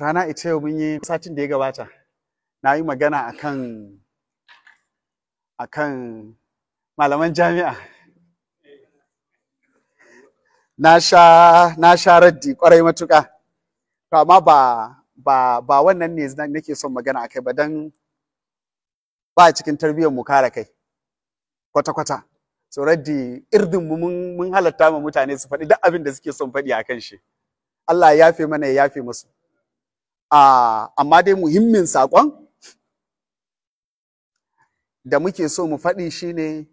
rana ita yau mun yi satin da ya gabata na yi magana akan akan malaman jami'a na sha na sha raddi kwarai matuƙa to amma ba ba ba wannan ne nake son magana akai ba dan ba cikin tarbiyyar mu kare kai kwata kwata so raddi irdin mu mun mun halatta ma mutane su faɗi duk abin da suke son faɗi akan shi Allah ya yafe mana ya yafe musu a amma dai muhimmin saƙon da muke so mu faɗi shine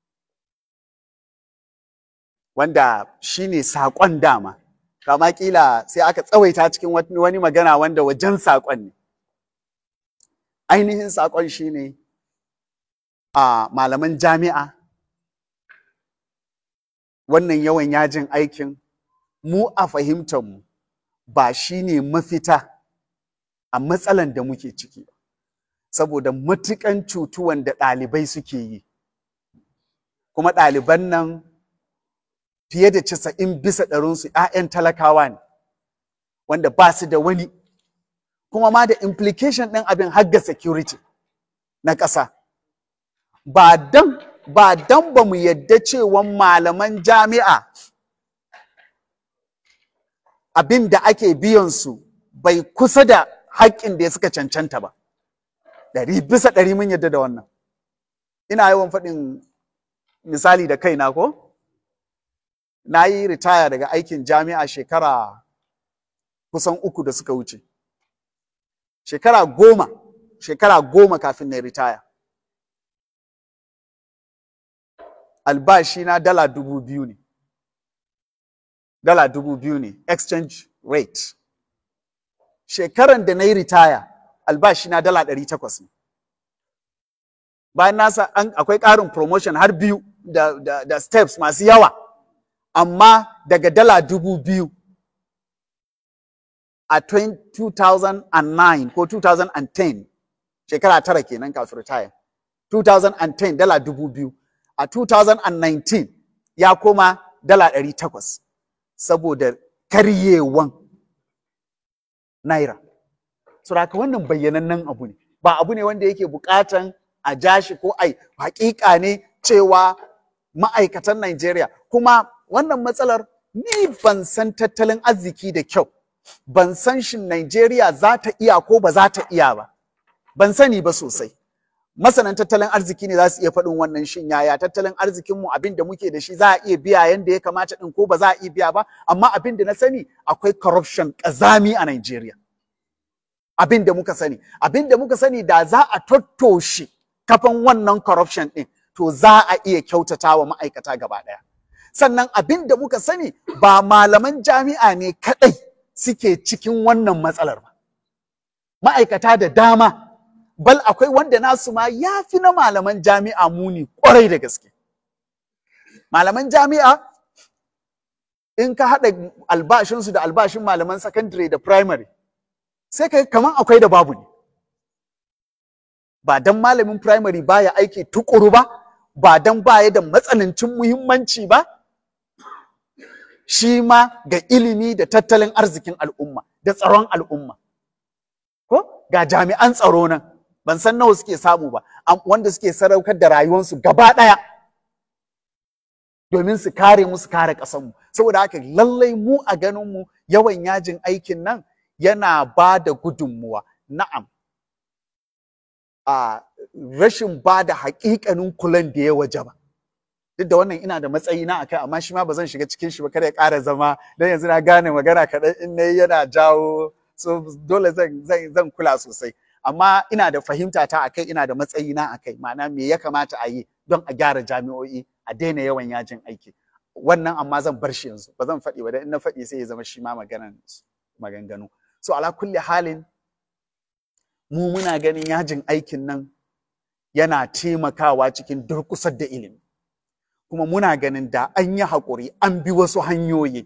wanda shine saƙon dama kama kila sai aka tsawaita cikin wani magana wanda wajen saƙon ne ainihin saƙon shine a malaman jami'a wannan yawan yajin aikin mu a fahimtar mu ba shine mafita a matsalan da muke ciki saboda matukan cutuwan da ɗalibai suke yi kuma ɗaliban nan fiye da casa'in bisa ɗarinsu 'ya'yan talakawa ne wanda ba su da wani kuma ma da implication ɗin abin hagga security na ƙasa ba dan ba dan ba mu yadda cewa malaman jami'a abin da ake biyan su bai kusa da haƙƙin da ya suka cancanta ba ɗari bisa ɗari mun yadda da wannan ina yawan faɗin misali da kaina ko na yi ritaya daga aikin jami'a shekara kusan uku da suka wuce shekara goma shekara goma kafin na ritaya albashi na dala dubu biyu ne dala dubu biyu ne exchange rate shekaran da na yi ritaya albashi na dala ɗari takwas ne bayan nasa akwai ƙarin promotion har biyu da, da, da steps masu yawa amma daga dala dubu biyu a 2009 ko 2010 shekara tara kenan kafin ritaya 2010 dala dubu biyu a 2019 ya koma dala ɗari takwas saboda karyewan naira suraka wannan bayyanannen abu ne ba abu ne wanda yake bukatan a jashi ko ai hakika ne cewa ma'aikatan Najeriya kuma wannan matsalar ni ban san tattalin arziki da kyau ban san shin Najeriya za ta iya ko ba za ta iya ba ban sani ba sosai masanan tattalin arziki ne za su iya faɗin wannan shin yaya tattalin arzikinmu abin da muke da shi za a iya biya yanda ya kamata ɗin ko ba za a iya biya ba amma abin da na sani akwai corruption ƙazami a Najeriya abin da muka sani abin da muka sani da za a tattoshe kafan wannan corruption ɗin to za a iya kyautata wa ma'aikata gaba ɗaya sannan abin da muka sani ba malaman jami'a ne kaɗai suke cikin wannan matsalar ba ma'aikata da dama bal akwai wanda nasu ma ya fi na malaman jami'a muni kwarai da gaske malaman jami'a in ka haɗa albashinsu da albashin malaman secondary da primary sai ka kaman akwai da babu ne ba dan malamin primary baya aiki tukuru ba ba dan baya da matsanancin muhimmanci ba shi ma ga ilimi da tattalin arzikin al'umma da tsaron al'umma ko ga jami'an tsaro nan ban san nawa suke samu ba wanda suke sadaukar da rayuwarsu gaba ɗaya domin su kare mu su kare ƙasarmu saboda haka lallai mu a ganin mu yawan yajin aikin nan yana ba da gudunmuwa na'am a rashin ba da haƙiƙanin kulan da ya waje ba duk da wannan ina da matsayi na akai amma shi ma ba zan shiga cikin shi ba kada ya ƙara zama don yanzu na gane magana kaɗan in na yana jawo so dole zan zan kula sosai amma ina da fahimta ta akai ina da matsayi na akai ma'ana me ya kamata a yi don a gyara jami'o'i a daina yawan yajin aiki wannan amma zan bar shi yanzu ba zan faɗi ba dan in na faɗi sai ya zama shi ma maganan maganganu so ala kulli halin mu muna ganin yajin aikin nan yana taimakawa cikin durƙusar da ilimi kuma muna ganin da an yi haƙuri an bi wasu hanyoyi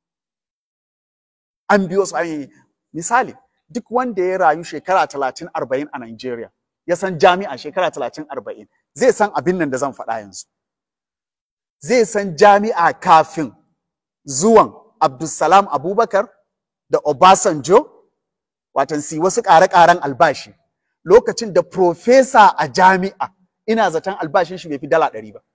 an bi wasu hanyoyi misali duk wanda ya rayu shekara talatin arba'in a Najeriya ya san jami'a shekara talatin arba'in zai san abin nan da zan faɗa yanzu zai san jami'a kafin zuwan Abdulsalam Abubakar da Obasanjo watan si wasu ƙare-ƙaren albashi lokacin da profesa a jami'a ina zaton albashin shi bai fi dala ɗari ba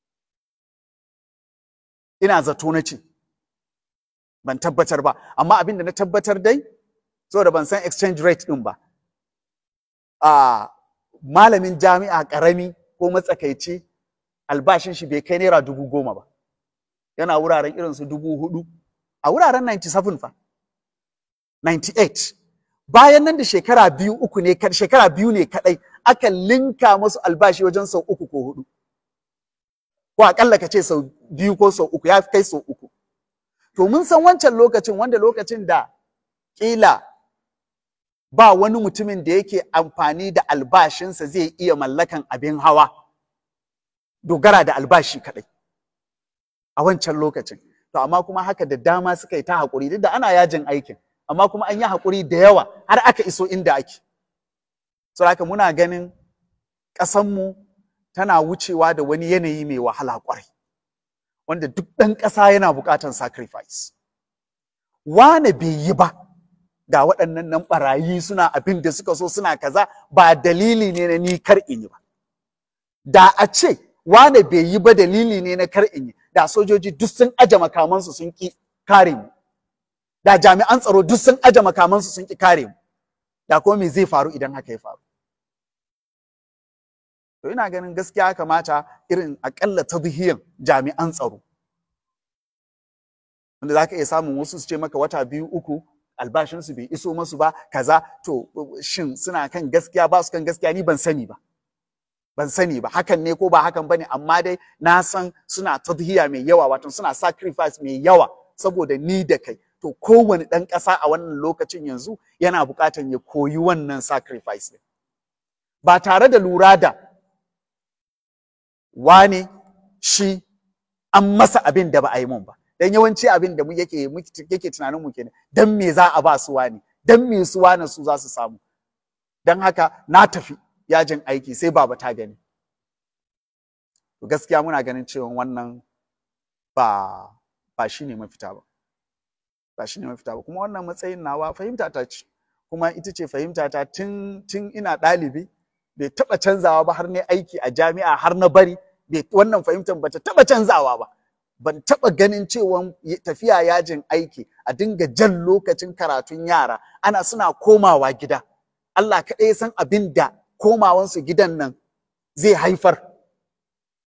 ina zato na ce ban tabbatar ba amma abin da na tabbatar dai saboda ban san exchange rate ɗin ba a malamin jami'a ƙarami ko matsakaici albashin shi bai kai naira dubu goma ba yana wuraren irin su dubu hudu a wuraren 97 fa 98 bayan nan da shekara biyu uku ne shekara biyu ne kadai aka linka musu albashi wajen sau uku ko hudu ko akalla ka ce sau biyu ko sau uku ya fi kai sau uku to mun san wancan lokacin wanda lokacin da kila ba wani mutumin da yake amfani da albashinsa zai iya mallakan abin hawa dogara da albashi kadai a wancan lokacin to amma kuma haka da dama suka yi ta haƙuri duk da ana yajin aikin amma kuma an yi haƙuri da yawa har aka iso inda ake so haka muna ganin ƙasanmu tana wucewa da wani yanayi mai wahala ƙwarai wanda duk ɗan ƙasa yana buƙatar sacrifice wane bai yi ba ga waɗannan nan ɓarayi suna abin da suka so suna kaza ba dalili ne na ni kar in yi ba da a ce wane bai yi ba dalili ne na kar in yi da sojoji duk sun aje makamansu sun ki kare mu da jami'an tsaro duk sun aje makamansu sun ki kare mu da kuma me zai faru idan haka ya faru to ina ganin gaskiya kamata irin akalla tadhiyan jami'an tsaro wanda zaka iya samun wasu su ce maka wata biyu uku albashinsu bai iso masu ba kaza to shin suna kan gaskiya ba su kan gaskiya ni ban sani ba ban sani ba hakan ne ko ba hakan bane amma dai na san suna tadhiya mai yawa wato suna sacrifice mai yawa saboda ni da kai to kowane ɗan ƙasa a wannan lokacin yanzu yana buƙatar ya koyi wannan sacrifice ɗin ba tare da lura da wane shi an masa abin da ba a yi mun ba dan yawanci abin da mu yake yake tunanin mu kenan dan me za a ba su wani dan me su wani su za su samu dan haka na tafi yajin aiki sai baba ta gani to gaskiya muna ganin cewa wannan ba ba shine mafita ba ba shine mafita ba kuma wannan matsayin nawa fahimta ta ce kuma ita ce fahimta ta tun tun ina ɗalibi bai taɓa canzawa ba har ne aiki a jami'a har na bari bai wannan fahimtar bata taɓa canzawa ba ban taɓa ganin cewa tafiya yajin aiki a dinga jan lokacin karatun yara ana suna komawa gida Allah kaɗai san abin da komawansu gidan nan zai haifar